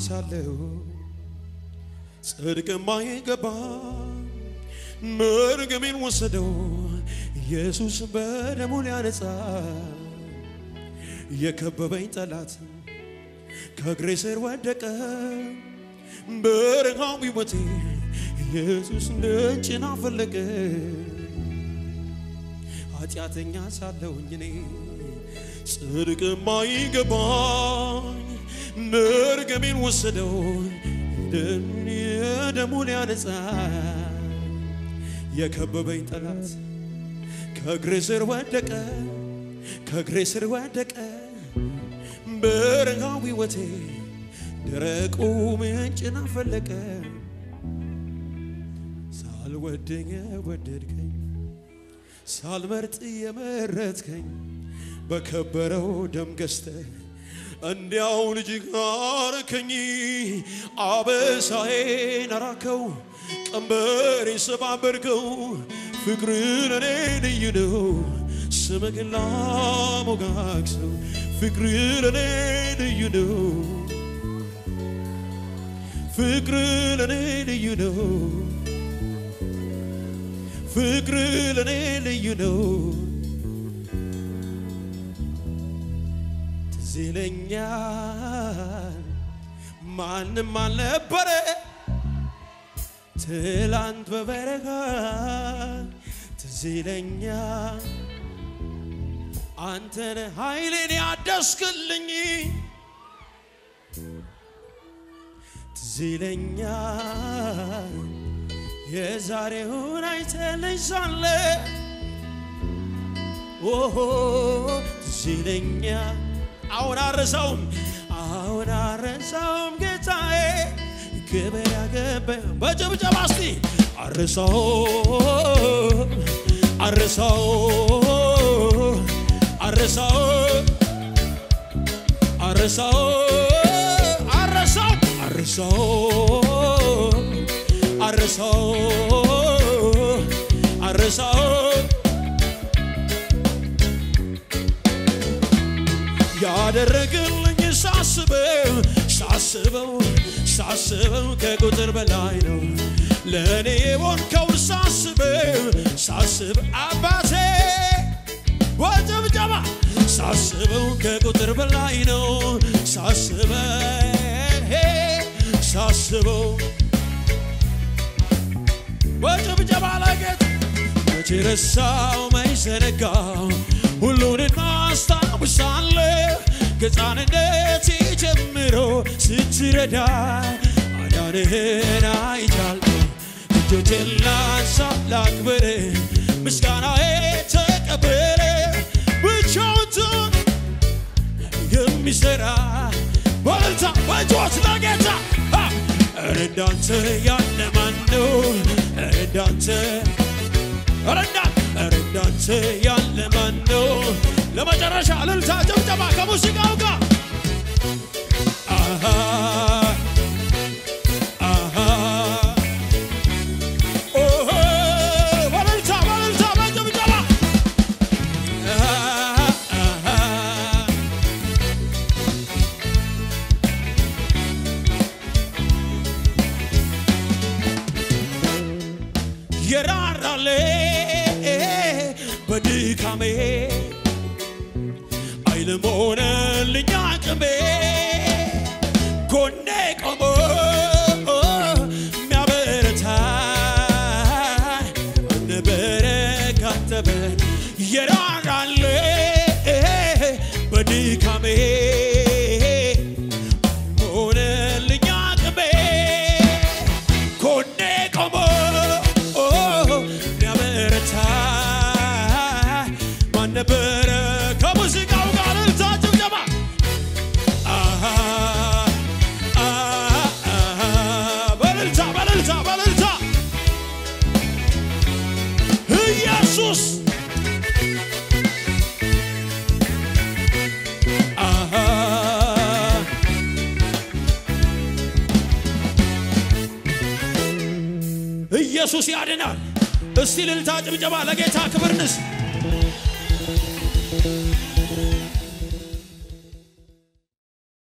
ሳለሁ ጽድቅ ማይገባ መርገሜን ወሰደው ኢየሱስ በደሙ ሊያነጻ የከበበኝ ጠላት ከእግሬ ስር ወደቀ በረሃው ሕይወቴ ኢየሱስ ደጅን አፈለቀ ኃጢአተኛ ሳለሁኝ እኔ ጽድቅ ማይገባኝ መርገሜን ወሰደው የደሙ ሊያነጻ የከበበኝ ጠላት ከእግሬ ስር ወደቀ ከእግሬ ስር ወደቀ በረሃው ሕይወቴ ደረቁ ምንጭን አፈለቀ ሳልወደኝ ወደድከኝ ሳልመርጥ የመረጥከኝ በከበረው ደም ገዝተህ እንዲያው ልጅ አረከኝ አበሳዬን አራከው ቀንበሬን ሰባበርከው ፍቅር ለኔ ልዩ ነው ስምህ ላሞጋግሰው ፍቅር ለኔ ልዩ ነው ፍቅር ለኔ ልዩ ነው ፍቅር ለኔ ልዩ ነው ትዝ ይለኛል ማንም አልነበረ ትላንት በበረሃ ትዝ ይለኛል አንተነ ኃይሌን ያደስክልኝ ትዝ ይለኛል የዛሬውን አይተልኝ ሳለ ኦሆ ትዝ ይለኛል አሁን አረሳውም አሁን አረሳውም ጌታዬ ክብር ያገባ በጭብጨባ እስቲ አረሳው አረሳው አረሳው አረሳው አረሳው አረሳው አረሳው አረሳው ያደረግልኝ ሳስበው ሳስበው ሳስበው ከቁጥር በላይ ነው ለእኔ የሆንከውን ሳስበው ሳስብ አባቴ በጭብጨባ ሳስበው ከቁጥር በላይ ነው ሳስበው ሳስበው በጭብጨባ ላይ ጌታ መቼ ረሳው መች ዘነጋው ሁሉን አስታውሳለሁ ከሕፃንነቴ ጀምሮ ስትረዳ ማዳንህን አይቻለሁ እጆቼን ላንሳ ላክብር ምስጋናዬ ተቀበለ ብቻውን የሚሰራ በእልልታ በጩኸት ለጌታ ኧረ እንዳንተ ያለ ማን ነው? ኧረ እንዳንተ ኧረ እንዳንተ ኧረ እንዳንተ ያለ ማን ነው? ለመጨረሻ እልልታ ጭብጨባ ከሙዚቃው ጋር አሃ አሃ ኦሆ በእልልታ በእልልታ በጭብጨባ አሃ አሃ የራራሌ በድካሜ ኃይልም ሆነልኝ አቅሜ ጎኔ ቆሞ የሚያበረታ ነበረ ካተበን የራራሌ በድካሜ ሆነልኝ አቅሜ ጎኔ ቆሞ ሊያበረታ ማን ነበረ? ከሙዚቃው ጋር እልልታ ጭብጨባ አሃ አሃ አሃ በእልልታ በእልልታ በእልልታ ኢየሱስ አሃ ኢየሱስ ያድናል። እስቲ ልልታ ጭብጨባ ለጌታ ክብር ንስ